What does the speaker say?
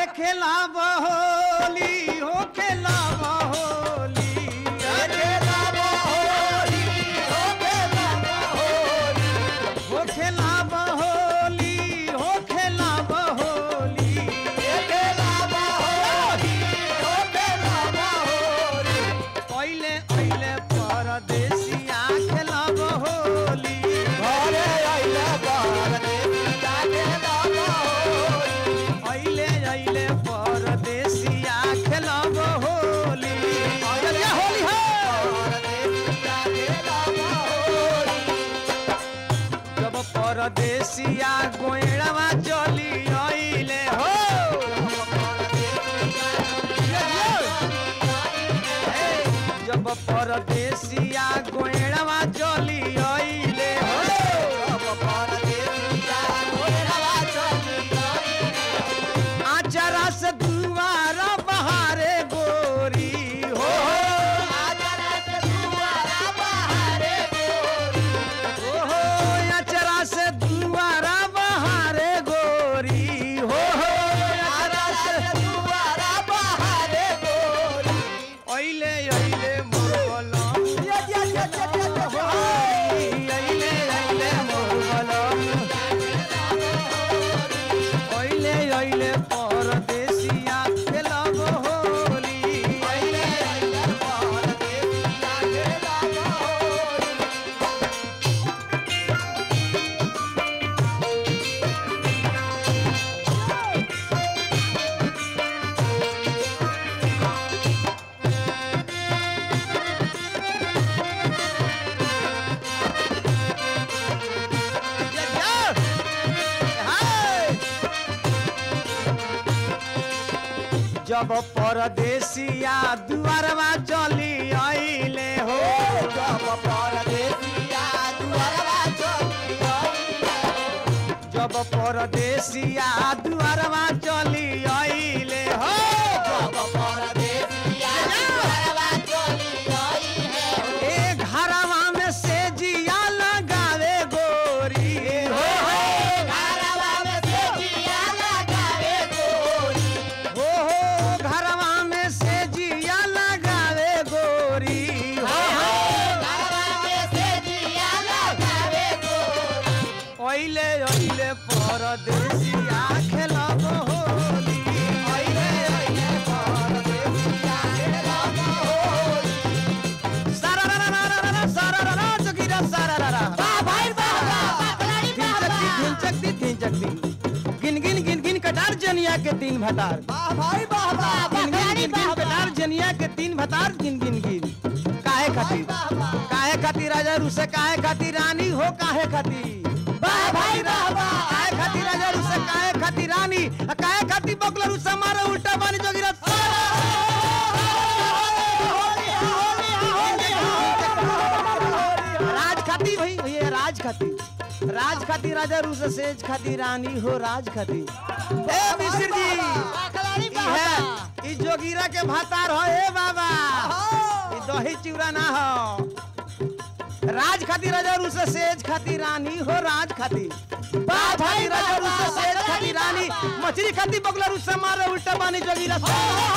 खेला बहोली हो खेला बहोली खेला बहोली हो खेला बहोली हो खेला बहोली हो खेला बहोली खेला बहोली हो खेला बहोली पहिले अइले परदेसिया खेला बहोली घरे आइले परदेसिया खेला बहोली अइले अइले परदेसिया खेला बहोली चलिया होली है परदेसिया खेला बहोली जब परदेसिया गोइड़वा चली अइले हो जब परदेसिया गोइड़वा चली अइले हो आचरा से दुआरा बहारे गोरी हो हो आचरा से दुआरा बहारे गोरी हो अइले अइले मोरबलम अइले अइले मोरबलम अइले अइले परदेसिया खेलब होली जब परदेसिया दुआरवा चली अइले हो जब परदेसिया दुआरवा चली अइले हो ए घरवा में से जिया लगावे गोरी हो हो हो घरवा में से जिया लगावे गोरी हो अइले अइले परदेसिया खेलब होली अइले अइले परदेसिया खेलब होली सारा रा रा रा रा रा सारा रा रा जोगिरा सारा रा रा धिन चकती धिन चकती गिन गिन गिन गिन कटार जनिया के तीन भतार गिन गिन गिन गिन कटार जनिया के तीन भतार गिन गिन गिन काहे खातिर काहे खातिर राजा रुसे काहे खातिर रानी हो काहे खातिर वाह भाई, वाह, वाह। काहे खातिर राजा रुसे काहे खातिर रानी आ काहे खातिर बकला रुसे मारे उल्टा बानी जोगिरा राज खाती भाई भैया राज खाती राज खाती राजा रूस सेज खाती रानी हो राज खाती ए मिश्र जी ई है ई जोगीरा के भातार हो ए बाबा ई दही चूड़ा ना हो राज खाती राजा रूस सेज खाती रानी हो राज खाती वाह भाई राजा रूस सेज खाती रानी मछली खाती बगला रूस मारे उल्टा बानी जोगीरा